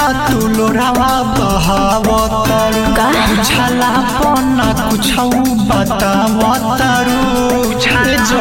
तू लोरावा बहावतारू छाला पना कुछ बतावतारू छाले जो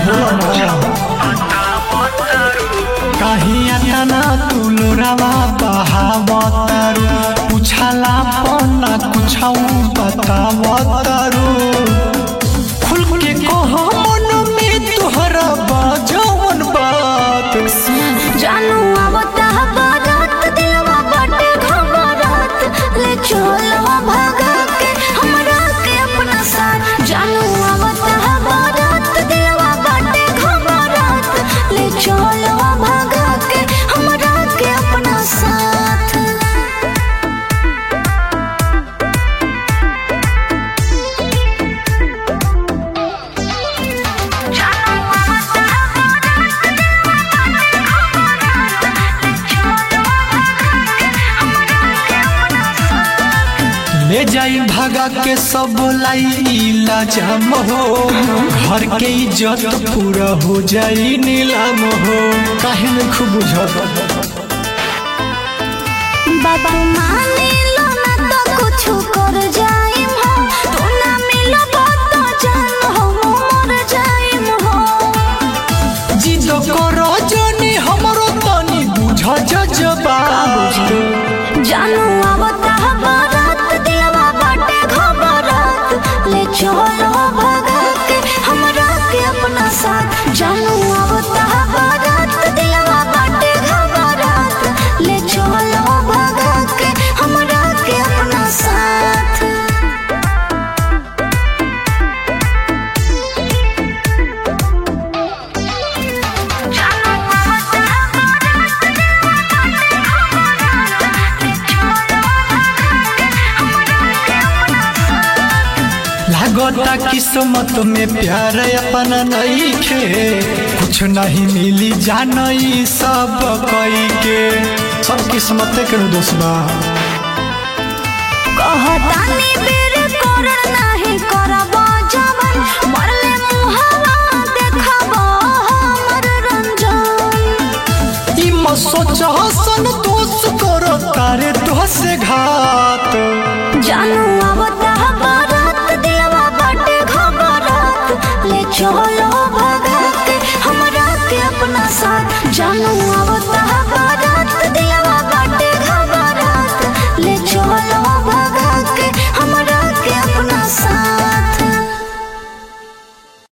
कहिया तना तू लोरावा बहावतारू पुछाला पना कुछ बतावतारू खुल के कहो मन में तोहरा बाजवन बात जानू आवता बारात दिलवा बाटे घबरात ले चलो भागा के हमरा के अपना साथ जानू आवता बारात दिलवा बाटे घबरात ले चलो भागा के हमरा के अपना साथ जानू आवता ले जाई भागा के सब लाइला जम हो घर के इज्जत पूरा हो जाई नीलाम हो काहे न खूब बुझत बाबा माने लो ना तो कुछ कर जाइम हो तू ना मिलबो तो जान हो मर जाइम हो जिद करो जनी हमरो तनी बुझ जजबा जानू आवता बारात दिलवा बाटे घबरात ले चलो भगा के हमरा के अपना साथ जानू आवता बारात दिलवा बाटे घबरात ले चलो भगा के हमरा के अपना साथ लागता किस्मत में प्यार अपना नहीं खे कुछ नहीं मिली जानई सब कई के सब किस्मत के दोस्त बा कहतानी बेर कर नाही करब जवन मरले मुहवा देखब हमर रंजन ई म सोच हसन दोस्त करो तारे तो से घात जानू आवता बारात दिलवा बाटे घबरात ले चलो भगा के हमरा के अपना साथ जानू आवता